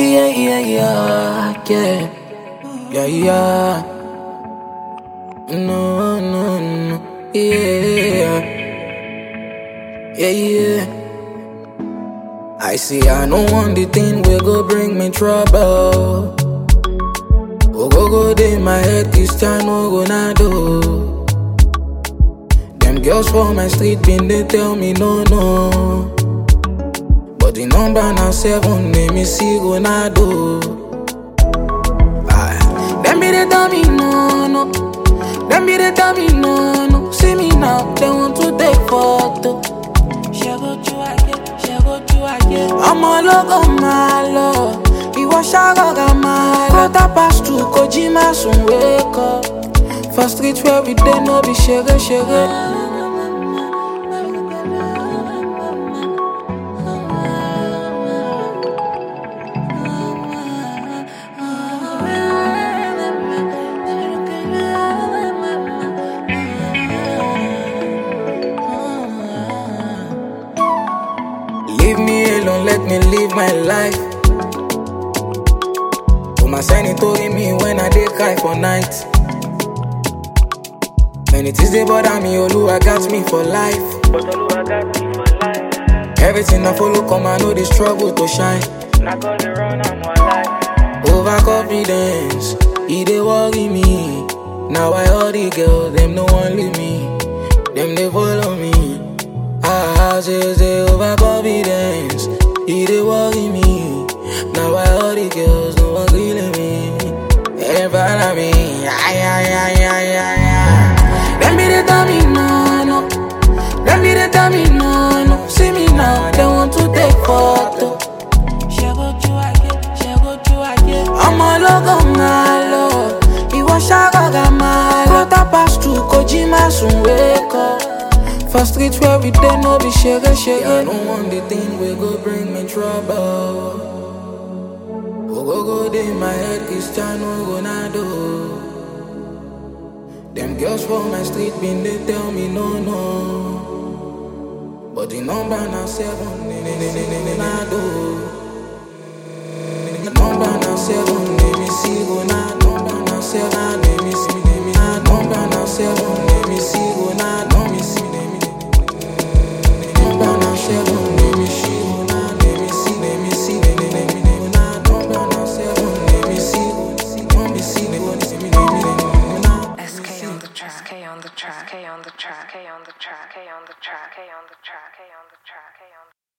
Yeah, yeah, yeah, yeah. Yeah, yeah. No, no, no. Yeah. Yeah, yeah. I see, I don't want the thing will go bring me trouble. Oh, go, go, day, my head, Cristiano Ronaldo. Them girls for my street been they tell me no, no. But the number now seven, name is see Ronaldo. Aye. Them be they tell me no, no. Them be they tell me no, no. See me now, they want to take photo. ọmọ ológo máa lọ ìwọ ṣàgọ́gà máa lọ. quarter past two kò jí má sùn wékọ. for street where we dey no be ṣeré ṣeré. Leave me alone, let me live my life. Put my sanity me when I dey cry for night. Many things they bother me, Oluwa got me for life. But Oluwa got me for life. Everything I follow come, I know the struggle to shine. Not gonna run, I'm alive. Overconfidence, e dey worry me. Now I all the girls, them no one leave me. Them they follow me. Ah, say say overconfidence, e dey worry me. Now I all the girls, no one killing me. They follow me, ay ay ay ay ay ay. Them be they tell me no no, them be they tell me no no. See me now, they want to take photo. ọmọ ológo máa lọ ìwọ ṣàgọ́gà máa lọ. quarter past two kò jí má sùn wékọ. for street where we dey no be ṣeré ṣeré. I don't want the thing wey go bring me trouble. Ogogo dey my head Cristiano Ronaldo. Dem girls for my street bin dey tell me no no. But the number na seven, Ronaldo. Number na seven, let me see Ronaldo. Number na seven, let me see, let me Number na seven, let me see Ronaldo. Let me see, let me Number na seven, let me see Ronaldo. Let me see, let me see, let me let me Ronaldo. Number na seven, let me see, let me see, let me see, let me Ronaldo. SK on the track, SK on the track, K on the track, K on the track, K on the track, K on the track, K on the track, K on the track.